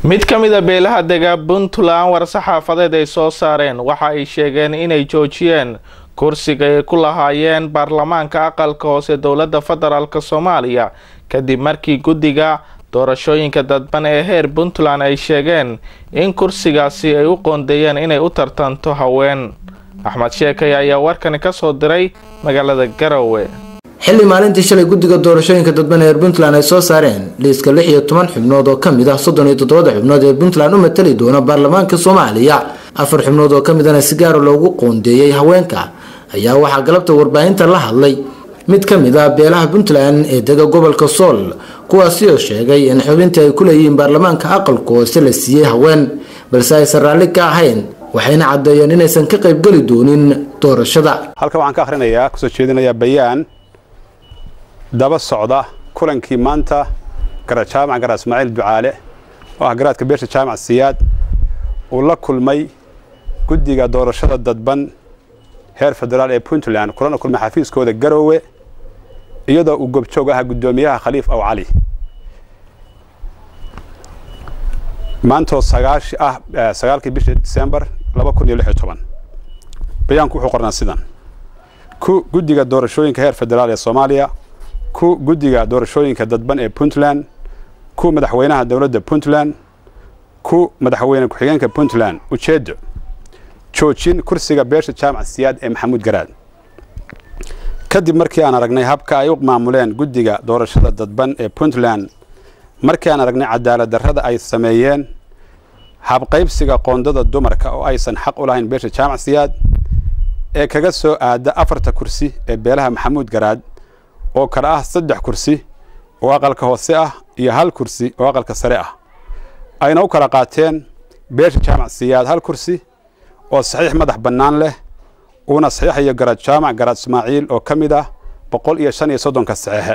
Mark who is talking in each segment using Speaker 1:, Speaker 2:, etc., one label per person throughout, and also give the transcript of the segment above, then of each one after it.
Speaker 1: mid ka mid a beelaha dega puntland war-saxaafadeed ay soo saareen waxa ay sheegeen inay joojiyeen kursiga ay ku lahaayeen baarlamaanka aqalka hoose dowladda federaalk soomaaliya kadib markii guddiga doorashooyinka dadban ee heer puntland ay sheegeen in kursigaasi ay u qoondeeyeen inay u tartanto haween axmed sheekay ayaa warkani kasoo diray magaalada garowe
Speaker 2: xilli maalintii shalay guddiga doorashooyinka dadban ee puntland ay soo saareen liiska lix iyo toban xubnood oo kamid ah soddon iyo toddobada xubnood ee puntland u matali doona baarlamaanka soomaaliya afar xubnood oo kamidana si gaara loogu qoondeeyey haweenka ayaa waxaa galabta warbaahinta la hadlay mid ka mid ah beelaha puntland ee dega gobolka sool kuwaasi oo sheegay in xubintii ay ku leeyihiin baarlamaanka aqalka hoose la siiyey haween balse aysan raalli ka ahayn waxayna caddeeyeen inaysan ka qaybgeli doonin doorashada
Speaker 3: halkan waxaan ka akhrinayaa kusoo jeedinayaa bayaan daba socda kulankii maanta garaad jaamac garaad ismaaciil ducaale oo ah garaadka beesha jaamac siyaad uu la kulmay guddiga doorashada dadban heer federaal ee puntland kulana kulmay xafiiskooda garoowe iyadoo uu gobjoog ahaa guddoomiyaha khaliif aw cali maantoo sagaashi ah sagaalkii bisha disembar laba kun iyo lix iyo toban bayaanku wuxuu qornaa sidan ku guddiga doorashooyinka heer federaal ee soomaaliya ku guddiga doorashooyinka dadban ee puntland ku madaxweynaha dowladda puntland ku madaxweyne ku-xigeenka puntland ujeedo joojin kursiga beesha jaamac siyaad ee maxamuud garaad kadib markii aan aragnay habka ay u maamuleen guddiga doorashada dadban ee puntland markii aan aragnay cadaalad darrada ay sameeyeen habqaybsiga qoondada dumarka oo aysan xaq u lahayn beesha jaamac siyaad ee kaga soo aada afarta kursi ee beelaha maxamuud garaad oo kale ah saddex kursi oo aqalka hoose ah iyo hal kursi oo aqalka sare ah ayna u kala qaateen beesha jaamac siyaad hal kursi oo saxiix madax bannaan leh uuna saxiixayo garaad jaamac garaad ismaaciil oo ka mid ah boqol iyo shan iyo soddonka saxeexe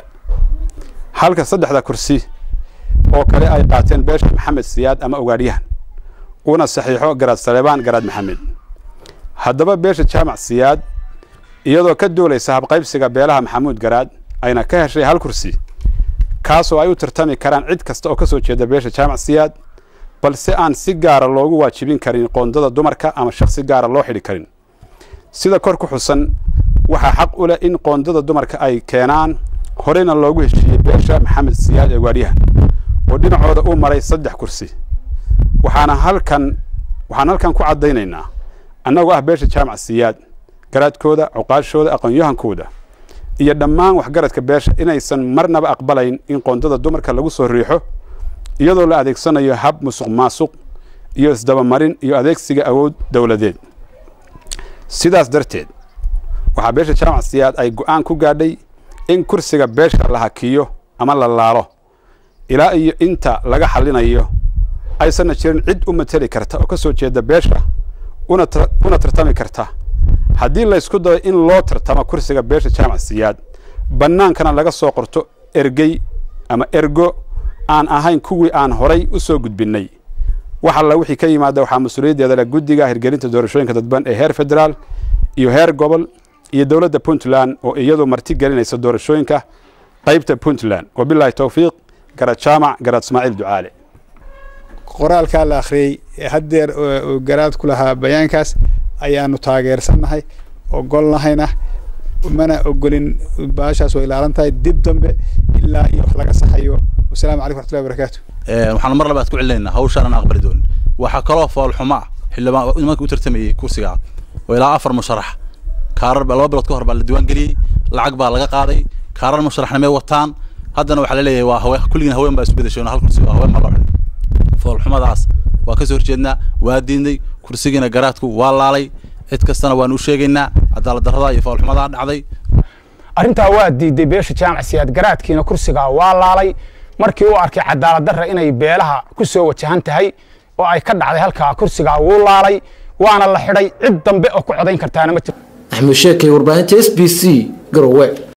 Speaker 3: halka saddexda kursi oo kale ay qaateen beesha maxamed siyaad ama ogaadhyahan uuna saxiixo garaad saleebaan garaad maxamed haddaba beesha jaamac siyaad iyadoo ka duulaysa habqaybsiga beelaha maxamuud garaad ayna ka heshay hal kursi kaasoo ay u tartami karaan cid kasta oo ka soo jeeda beesha jaamac siyaad balse aan si gaara loogu waajibin karin qoondada dumarka ama shakhsi gaara loo xidhi karin sida kor ku xusan waxaa xaq u leh in qoondada dumarka ay keenaan horeyna loogu heshiiyey beesha maxamed siyaad ee waadyahan oo dhinacooda uu maray saddex kursi waxaana halkan waxaan halkan ku caddaynaynaa annagoo ah beesha jaamac siyaad garaadkooda cuqaashooda aqoon-yahankooda iyo dhammaan waxgaradka beesha inaysan marnaba aqbalayn in qoondada dumarka lagu soo riixo iyadoo la adeegsanayo hab musuq maasuq iyo isdabamarin iyo adeegsiga awood dowladeed sidaas darteed waxaa beesha jaamac siyaad ay go'aan ku gaadhay in kursiga beesha la hakiyo ama la laalo ilaa iyo inta laga xallinayo aysanna jirin cid u mateli karta oo ka soo jeeda beesha una tartami karta haddii laysku dayo in loo tartamo kursiga beesha jaamac siyaad bannaankana laga soo qorto ergey ama ergo aan ahayn kuwii aan horay u soo gudbinnay wax alla wixii ka yimaada waxaa mas-uuliyaddeeda leh guddiga hirgelinta doorashooyinka dadban ee heer federaal iyo heer gobol iyo dowladda puntland oo iyadu marti gelinaysa doorashooyinka qaybta puntland wabilaahi towfiiq garaad jaamac garaad ismaaciil ducaale
Speaker 4: qoraalkaa la akhriyey haddeer oo garaad ku lahaa bayaankaas ayaanu taageersannahay ogolnahayna mana ogolin baashaas waa ilaalan tahay dib dambe ilaa iyo wax laga saxayo wasalaamu calaykum waxtullahi barakaatu
Speaker 5: waxaan mar labaad ku celinaynaa hawshaan aan aqbali doonin waxaa kaloo foolxuma ah xildhibaan nimanka u tartamayey kursiga oo ilaa afar musharax kaarar laba bilood ka hor baa la diiwaan geliyey lacag baa laga qaaday kaarar musharaxnimay wataan haddana waxaa laleeyahay waa haween kulligiin haween baa isu bedeshoon hal kursi waa haween baa loo xidhay foolxumadaas waa ka soo horjeednaa waa diidnay kursigiina garaadku waa laalay cid kastana waanu u sheegaynaa cadaalad darrada iyo foolxumadaa dhacday
Speaker 6: arrintaa waa diiday beesha jaamac siyaad garaadkiina kursigaa waa laalay markii uu arkay cadaalad darra inay beelaha ku soo wajahan tahay oo ay ka dhacday halkaa kursigaa wuu laalay waana la xidhay cid dambe oo ku codayn kartaana ma jirto
Speaker 2: axmed sheekay warbaahinta s b c garowe